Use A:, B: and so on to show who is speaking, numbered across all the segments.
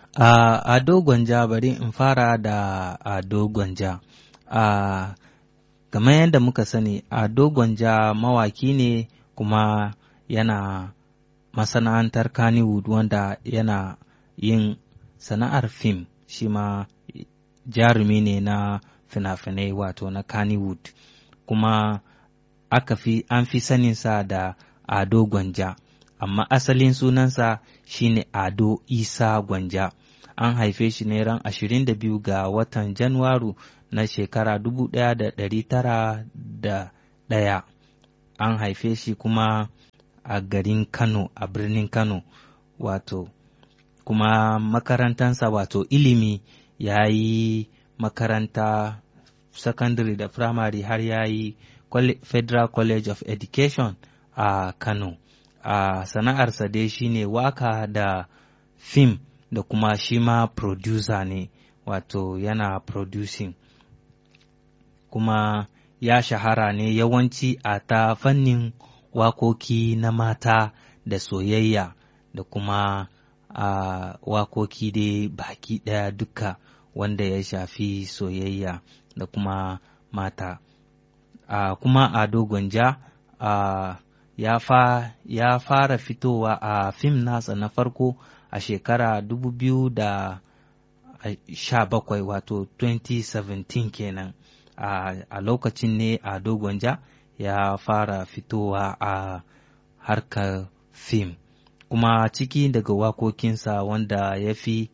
A: A Ado Gwanja bari in fara da Ado Gwanja. A kamar yadda muka sani Ado Gwanja mawaki ne kuma yana masana'antar Kannywood wanda yana yin sana'ar fim shi ma jarumi ne na fina-finai wato na Kannywood kuma aka fi an fi saninsa da Ado Gwanja amma asalin sunansa shine Ado Isa Gwanja an haife shi ne ran 22 ga watan Janwaru na shekara 1901 an haife shi kuma a garin Kano a birnin Kano wato kuma makarantansa wato ilimi ya yi makaranta secondary da primary har ya yi Federal College of Education a Kano. A sana'arsa dai shine waka da fim da kuma shi ma producer ne wato yana producing kuma ya shahara ne yawanci a ta fannin wakoki na mata da soyayya da kuma a wakoki dai baki ɗaya duka wanda ya shafi soyayya da kuma mata a kuma ado gwanja a ya, fa, ya fara fitowa a fim nasa na farko a shekara 2017 wato 2017 kenan a, a lokacin ne ado gwanja ya fara fitowa a harkar fim kuma ciki daga wakokinsa wanda ya fi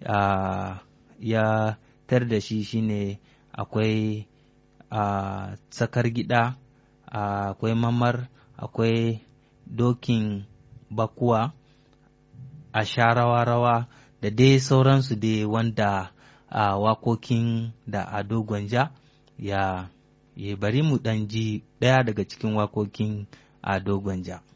A: ya tar da shi shine akwai a tsakar gida akwai mamar akwai dokin bakuwa a sha rawa-rawa da dai sauransu dai wanda a wakokin da ado gwanja ya ya bari mu ɗan ji ɗaya daga cikin wakokin ado gwanja